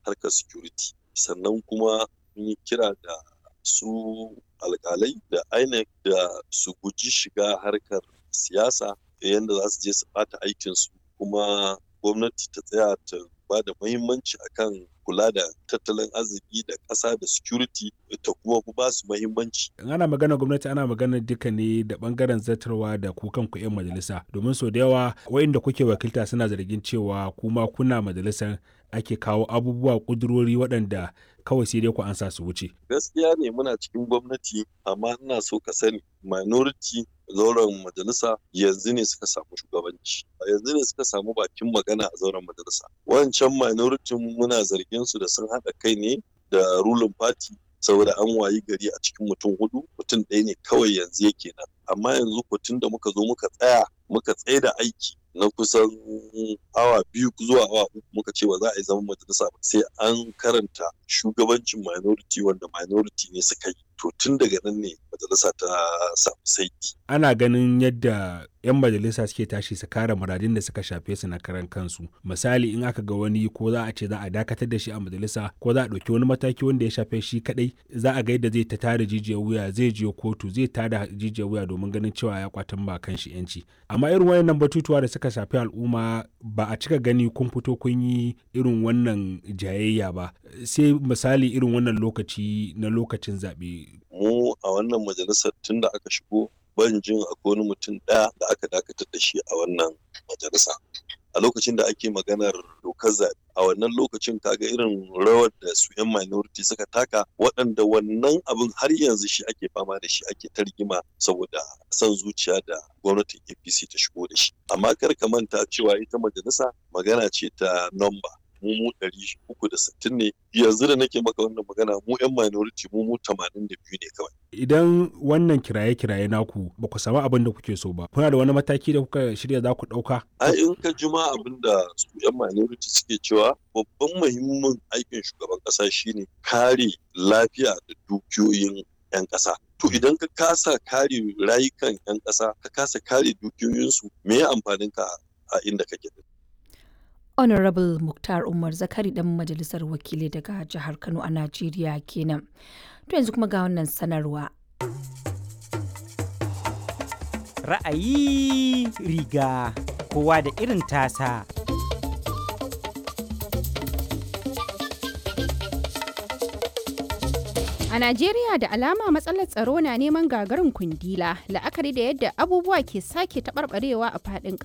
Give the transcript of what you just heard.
harkar security sannan kuma mun yi kira da su alkalai da INEC da su guji shiga harkar siyasa yadda za su je su ɓata aikinsu kuma gwamnati ta tsaya ta ba da muhimmanci akan kula da tattalin arziki da ƙasa da security ta kuma ba su muhimmanci. ana magana gwamnati ana magana duka ne da bangaren zartarwa da ku kanku 'yan majalisa domin sau da yawa wa'inda kuke wakilta suna zargin cewa kuma kuna majalisar ake kawo abubuwa kudurori waɗanda kawai sai dai ku ansa su wuce. Gaskiya ne muna cikin gwamnati amma ina so ka sani minority zauren majalisa yanzu ne suka samu shugabanci yanzu ne suka samu bakin magana a zauren majalisa wancan minority muna zargin su da sun haɗa kai ne da ruling party saboda an wayi gari a cikin mutum hudu mutum ɗaya ne kawai yanzu yake nan amma yanzu tun da muka zo muka tsaya muka tsaye da aiki na kusan awa biyu zuwa awa uku muka ce ba za a yi zaman majalisa ba sai an karanta shugabancin minority wanda minority ne suka yi to tun daga nan ne majalisa ta samu saiti. ana ganin yadda 'yan majalisa suke tashi su kare muradin da suka shafe su na karan kansu misali in aka ga wani ko za a ce za a dakatar da shi a majalisa ko za a ɗauki wani mataki wanda ya shafe shi kadai za a ga yadda zai ta tada jijiyar wuya zai je kotu zai tada jijiyar wuya domin ganin cewa ya kwatan ba kan shi yanci amma irin wayannan batutuwa da suka shafi al'umma ba a cika gani kun fito kun yi irin wannan jayayya ba sai misali irin wannan lokaci na lokacin zaɓe. mu a wannan majalisar tun da aka shigo ban jin akwai wani mutum ɗaya da aka dakatar da shi a wannan majalisa a lokacin da ake maganar dokar zaɓe a wannan lokacin kaga irin rawar da su 'yan minority suka taka waɗanda wannan abin har yanzu shi ake fama da shi ake targima saboda son zuciya da gwamnatin apc ta shigo da shi amma kar ka manta cewa ita majalisa magana ce ta nomba mu mu ɗari uku da sittin ne yanzu da nake maka wannan magana mu 'yan minority mu mu tamanin da biyu ne kawai. Idan wannan kiraye-kiraye naku ba ku samu abin da kuke so ba, kuna da wani mataki da kuka shirya za ku ɗauka? A in ka juma abin da su 'yan minority suke cewa babban muhimmin aikin shugaban ƙasa shine kare lafiya da dukiyoyin 'yan ƙasa. To idan ka kasa kare rayukan 'yan ƙasa, ka kasa kare dukiyoyinsu, me ya amfanin ka a inda kake? honorable muktar umar zakari dan majalisar wakilai daga jihar kano a najeriya kenan to yanzu kuma ga wannan sanarwa ra'ayi riga kowa da irin tasa A Najeriya da alama matsalar tsaro na neman gagarin kundila la'akari da yadda abubuwa ke sake taɓarɓarewa a faɗin